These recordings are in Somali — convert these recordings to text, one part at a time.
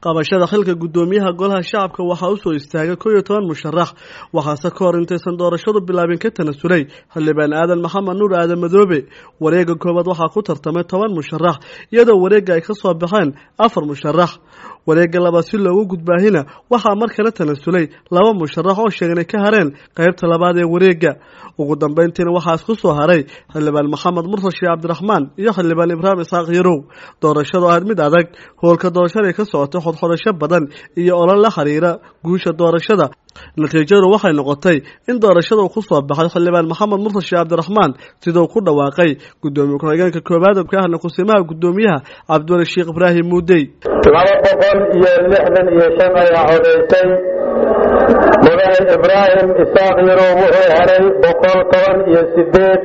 qabashada xilka guddoomiyaha golaha shacabka waxaa usoo istaagay kow iyo toban musharax waxaase ka hor intaysan doorashadu bilaabin ka tanasulay xildhibaan aadan maxamed nuur aadan madoobe wareega koowaad waxaa ku tartamay toban musharax iyadoo wareega ay kasoo baxeen afar musharax wareega labaad si loogu gudbaahina waxaa mar kale tanasulay laba musharax oo sheegan ay ka hareen qaybta labaad ee wareega ugu dambeyntiina waxaa isku soo haray xildhibaan maxamed mursal sheekh cabdiraxmaan iyo xildhibaan ibraahim isxaaq yarow doorashadu ahayd mid adag howlka doorashada ka socotay xodxodasho badan iyo olol la xiriira guusha doorashada natiijadu waxay noqotay in doorashada uu ku soo baxay xildhibaan maxamed mursal sheekh cabdiraxmaan sidau ku dhawaaqay guddoomiye ku-xigeenka koowaad ka ahna kusimaha guddoomiyaha cabdiwali sheekh ibraahim muudey laba boqol iyo lixdan iyo shan ayaa codaysay mudane ibraahim isaaq yarow wuxuu heray boqol toban iyo sideed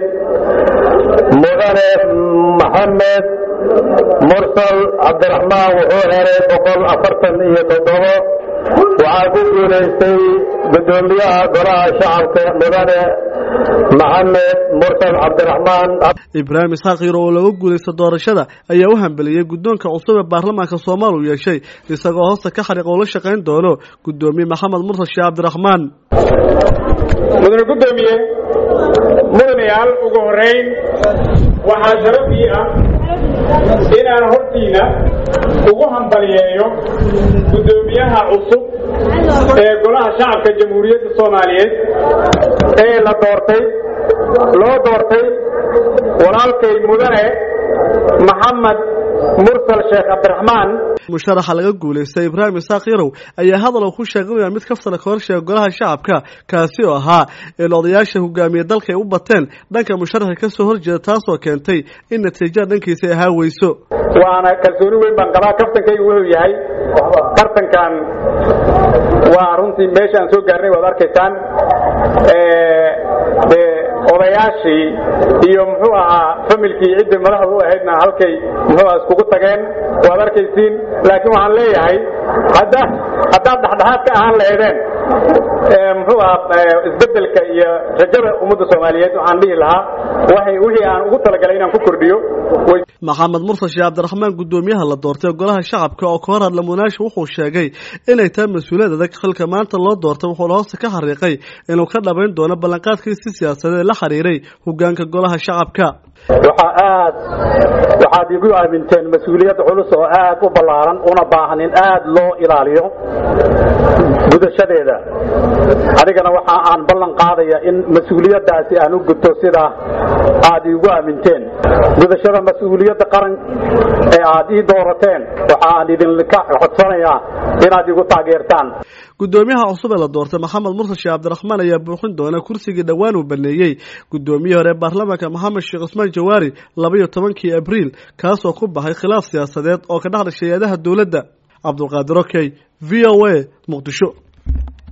mudane maxamed mursal cabdiraxmaan wuxuu heray boqol afartan iyo toddobo waxaa ku guulaystay guddoomiyaha golaha shacabka mudane maxamed mursal cabdiraxmaan ibraahim isxaaq yaro oo laga guulaysta doorashada ayaa u hambeliyey guddoonka cusub ee baarlamaanka soomaal uu yeeshay isagoo hoosta ka xariiq oo la shaqayn doono guddoomiye maxamed mursal sheekh cabdiraxmaan mudane guddoomiye mudanayaal ugu horeyn waxaa sharafii ah inaan hortiina ugu hambaliyeeyo guddoomiyaha cusub ee golaha shacabka jamhuuriyadda soomaaliyeed ee la doortay loo doortay walaalkay mudane maxamed mursal sheekh cabdiraxmaan musharaxa laga guulaystay ibraahim isaaq yarow ayaa hadal uu ku sheeganaya mid kaftana ka horsheega golaha shacabka kaasi oo ahaa in odayaasha hogaamiye dalka ay u bateen dhanka musharaxa kasoo horjeeda taasoo keentay in natiijada dhankiisa ay ahaa weyso waana kalsooni weyn baan qabaa kaftankaygu wuxuu yahay tartankan waa runtii meesha aan soo gaarnay waad arkaysaan odayaashii iyo muxuu ahaa familkii ciddii madaxda u ahaydna halkay muxuu aha iskugu tageen waad arkaysiin laakiin waxaan leeyahay hadda haddaad dhexdhexaad ka ahaan lahaydeen muxuu ahaa isbedelka iyo rajada ummadda soomaaliyeed waxaan dhihi lahaa waxay wixii aan ugu talagalay inaan ku kordhiyo maxamed mursal sheekh cabdiraxmaan guddoomiyaha la doortay golaha shacabka oo ka hor hadla munaasha wuxuu sheegay inay tahay mas-uuliyad adag xilka maanta loo doortay wuxuuna hoosta ka xariiqay inuu ka dhabayn doono ballanqaadkiisi siyaasadeed la xiriiray hogaanka golaha shacabka waxaa aad waxaad igu aaminteen mas-uuliyad culus oo aad u ballaaran una baahan in aad loo ilaaliyo gudashadeeda adigana waxa aan ballan qaadaya in mas-uuliyaddaasi aan u gudto sida aad iigu aaminteen gudashada mas-uuliyadda qaran ee aad ii doorateen waxa aan idinka codsanayaa inaad igu taageertaan guddoomiyaha cusub ee la doortay maxamed mursal sheekh cabdiraxmaan ayaa buuxin doona kursigii dhowaan uu baneeyey guddoomiyihii hore ee baarlamaanka maxamed sheekh cusmaan jawaari labaiyo tobankii abriil kaasoo ku baxay khilaaf siyaasadeed oo ka dhex dhashay hay-adaha dowladda cabdulqaadir okey v o a muqdisho